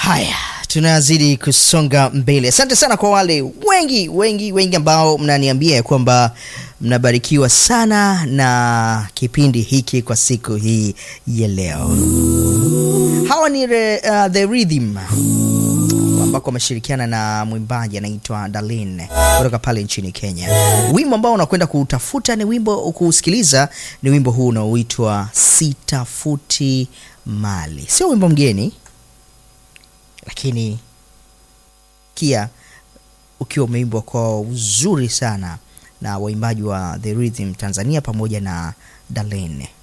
Haya, tunazidi kusonga mbele. Asante sana kwa wale wengi wengi wengi ambao mnaniambia ya kwamba mnabarikiwa sana na kipindi hiki kwa siku hii ya leo. Hawa ni re, uh, The Rhythm ambako wameshirikiana na mwimbaji anaitwa Darlene kutoka pale nchini Kenya. Wimbo ambao unakwenda kuutafuta ni wimbo kuusikiliza, ni wimbo huu unaoitwa Sitafuti Mali. Sio wimbo mgeni, lakini kia ukiwa umeimbwa kwa uzuri sana na waimbaji wa The Rhythm Tanzania pamoja na Darlene.